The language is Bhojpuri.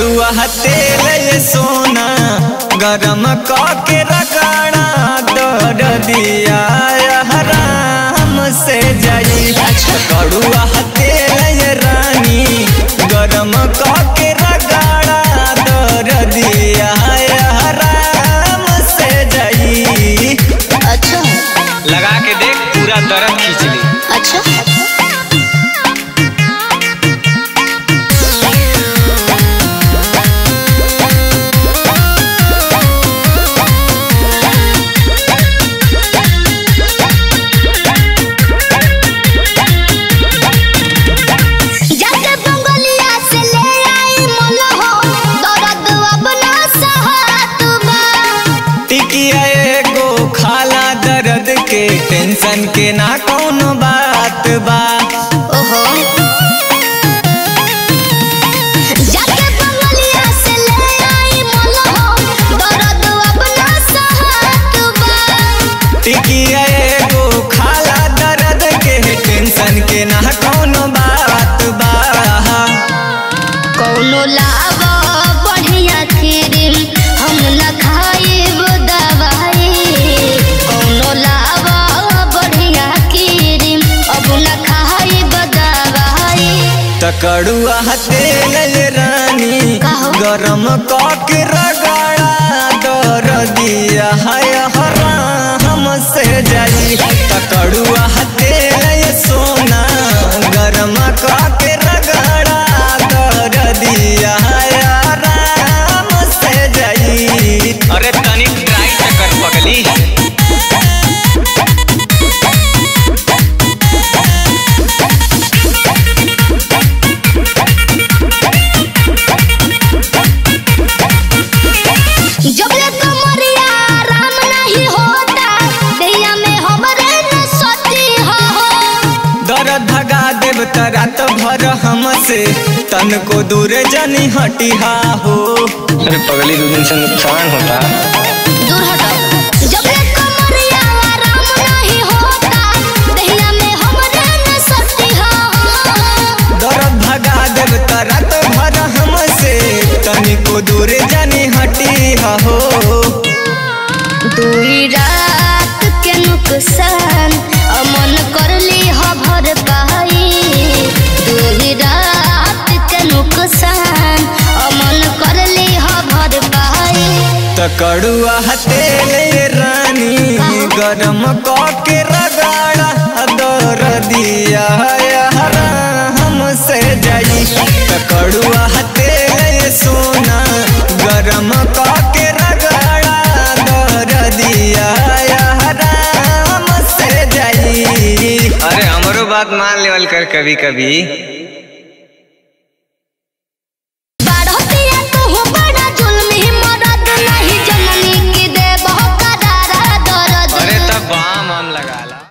कड़ुआ तेल ये सोना गरम के रगड़ा दर दिया हराम से जाई कड़ुआ तेल ये रानी गरम के रगड़ा दर दिया हराम से जाई अच्छा लगा के देख पूरा दर्द खींच ली अच्छा जाके बंगलिया से ले आई मन हो दर्द अब ना सहत बा टिकिया एगो खाला दर्द के टेंशन के ना कौनो बात बा ओहो जाके बंगलिया से ले आई मन हो दर्द अब ना सहत बा टिकिया एगो खाला दर्द के टेंशन के ना कौनो बात बा कौनो लावा बढ़िया क्रीम हम न खाइब दवाई कौनो लावा बढ़िया क्रीम अब न खाइब दवाई तकड़ुआ तेल रानी काहो? गरम के रगड़ा दर दिया है हराम से जाई तकड़ुआ तेल सोना गरम के रगड़ा दर दिया है हराम से जाई अरे तनिक ट्राई कर पगली जब ले कमरिया आराम नहीं होता दैया में हमरे न सती हो दर्द भगा देव त रात भर हमसे तन को दूर जनी हटिहा हो अरे पगली दो दिन से नुकसान होता दूर हटो जब ले कमरिया आराम नहीं होता दैया में हमरे न सती हो दर्द भगा देव त रात भर हमसे तन को दूर जनी हटिहा हो दूरी रात के नुकसान अमन कर ली हो भर पाई दूरी रात के नुकसान अमन कर ली हो भर पाई तकड़ुआ तेल रानी गरम के रगड़ा दर दिया हमसे जाई तकड़ुआ तेल सोना गरम के रगड़ा दर दिया हमसे जाई अरे हमरो बात मान लेवल कर कभी कभी